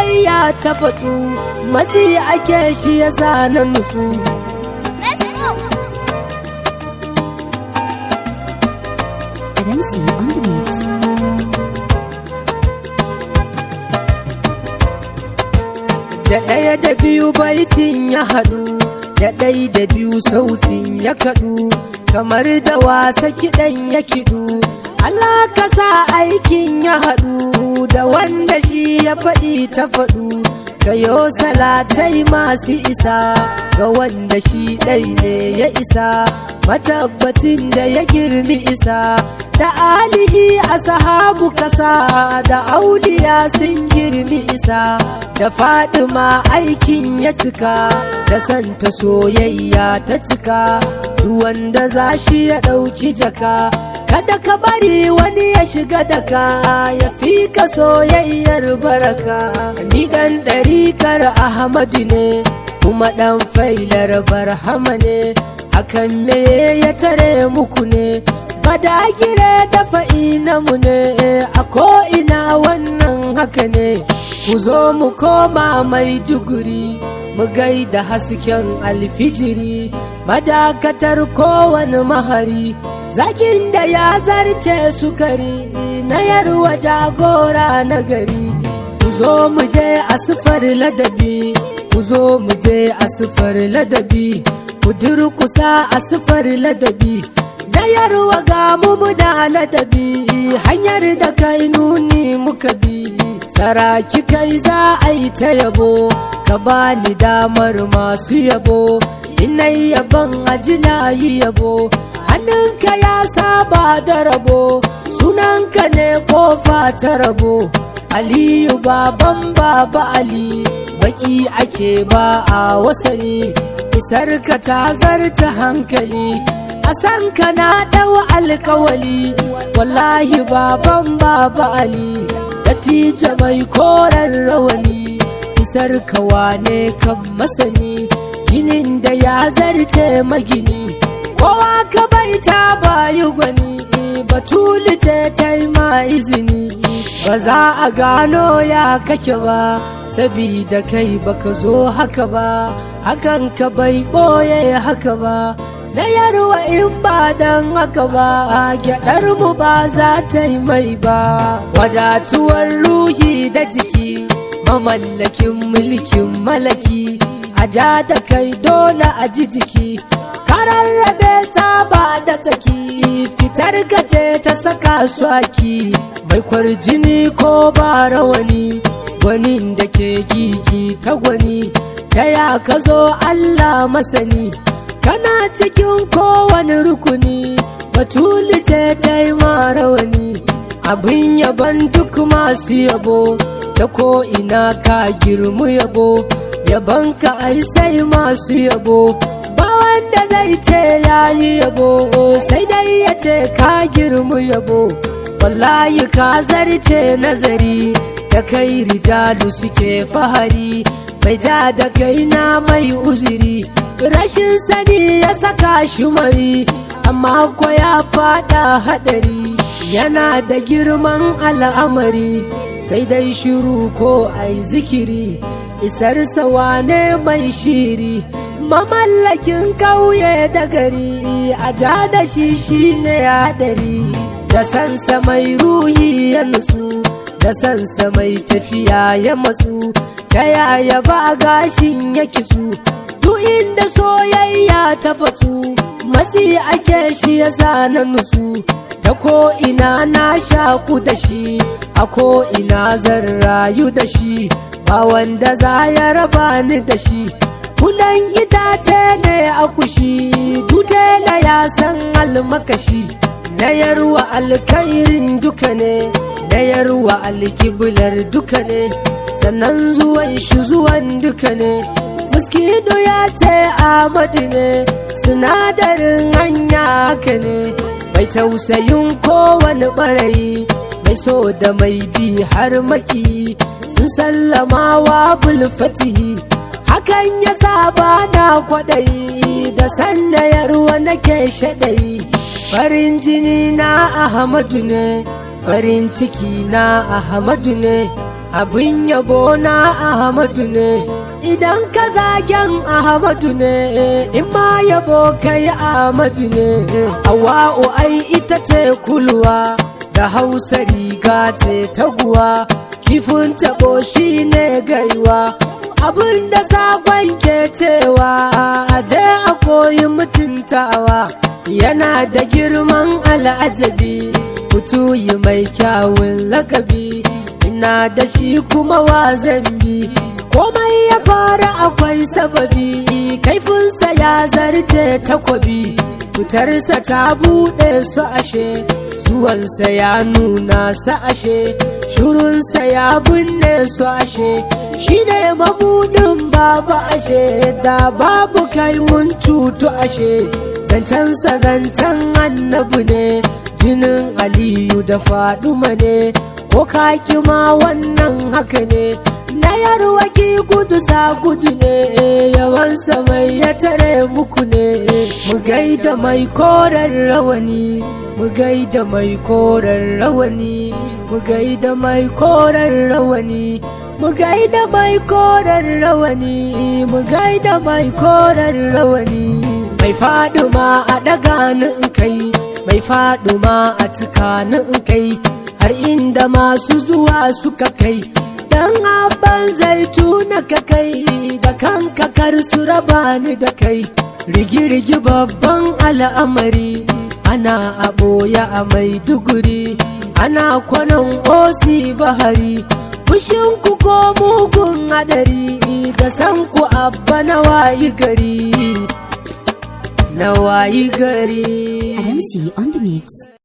soyayya ta fatsu matsi ake shi yasa na nutsu Let's go. Renzi on the mix. da ɗaya da biyu baitin ya haɗu da ɗai da biyu sautin ya kaɗu kamar da wasa kiɗan ya kiɗu Allah ka sa aikin ya haɗu da wanda shi ya faɗi ta faɗu kayo salatai masu isa ga wanda shi ɗai ne ya isa matabbatin da ya girmi isa da alihi a sahabu kasa da auliya sun girmi isa da fadima aikin ya cika da santa soyayya ta cika duk wanda za shi ya ɗauki jaka kada ka bari wani ya shiga daka ya fi ka soyayyar baraka ni dan ɗarikar ahmadu ne kuma ɗan failar barhama ne hakan me ya tare muku ne badagire da fa'ina mu ne a ko'ina wannan haka ne ku zo mu koma mai duguri mu gaida hasken alfijiri madakatar kowane mahari zagin da ya zarce sukari na yarwa jagora na gari ku zo mu je asifar ladabi ku zo mu je asifar ladabi ku durkusa asifar ladabi da yarwa ga mu muna ladabi hanyar da kai nuni muka bi saraki kai za a yi ta yabo ka bani damar masu yabo inai yaban ajina yi yabo hannunka ya saba da rabo sunanka ne kofa ta rabo aliyu baban baba ali baki ake ba a wasani isarka ta zarta hankali a san ka na ɗau alkawali wallahi baban baba ali datija mai koren rawani isar ka wane kan masani ginin da ya zarce magini kowa ka bai ta bayi gwani batuli ce ta ma izini ba za a gano ya kake ba sabida kai baka zo haka ba hakan ka bai ɓoye haka ba na yarwa in ba dan haka ba gyaɗar mu ba za ta yi mai ba wadatuwar ruhi da jiki mamallakin mulkin malaki a ja da kai dole a ji jiki kararrabe ta ba da tsaki fitar gaje ta saka su aki mai kwarjini ko ba rawani gwanin da ke gigi ta gwani ta ya ka zo allah masani kana cikin kowane rukuni batuli ce ta yi rawani abin yaban duk masu yabo ta ko ina ka girmu yabo yaban ka ai sai masu yabo ba wanda zai ce ya yi yabo sai dai ya ce ka girmu yabo wallahi ka zarce nazari da kai rijalu suke fahari mai ja da kai na mai uziri rashin sani ya saka shi mari amma ko ya fada hadari yana da girman al'amari sai dai shiru ko ai zikiri isar wane mai shiri mamallakin kauye da gari a ja da shi shine hadari da sansa mai ruhi ya nutsu da sansa mai tafiya ya matsu ta yaya ba gashin ya kitsu duk inda soyayya ta fatsu matsi ake shi yasa na nutsu ta ko ina na shaku da shi a ko ina zan rayu da shi ba wanda za ya raba ni da shi kulan itace ne a kushi dutela ya san almakashi na yarwa alkairin duka ne na yarwa alkiblar duka ne sannan zuwan shi zuwan duka ne muskido ya ce amadu ne sinadarin hanya haka ne mai tausayin kowane ɓarayi mai so da mai bi har maki sun sallama wa bulfatihi hakan ya saba na kwaɗayi da sannayarwa nake shaɗayi farin jini na ahmadu ne farin ciki na ahmadu ne abin yabo na ahmadu ne idan ka zagen ahmadu ne in ma yabo kai ahmadu ne hawa'u ai ita ce kulwa da hausa riga ce taguwa kifin tabo shi ne gaiwa abin da sakon ke cewa je a koyi mutuntawa yana da girman al'ajabi yi mai kyawun lakabi ina da shi kuma wa zambi komai ya fara akwai sababi kaifinsa ya zarce takwabi fitarsa ta buɗe su ashe zuwansa ya nuna su ashe shirunsa ya binne su ashe shi ne mabudin babu ashe da babu kai mun cutu ashe zancensa zancen annabu ne jinin aliyu da faduma ne ko kaki ma wannan haka ne na yarwaki gudu sa gudu ne yawansa mai ya tare muku ne mu gaida mai koren rawani mu gaida mai koren rawani mu gaida mai koren rawani mu gaida mai koren rawani mu gaida mai koren rawani mai faduma a daga in kai mai faduma a cika in kai har inda masu zuwa suka kai dan abban zaituna ka kai da kanka kar su raba ni da kai rigi-rigi babban al'amari ana a ɓoye a maiduguri ana kwanan osi bahari fushinku ko mugun hadari da san ku abba na wayi gari na wayi gari Adamsi on the mix.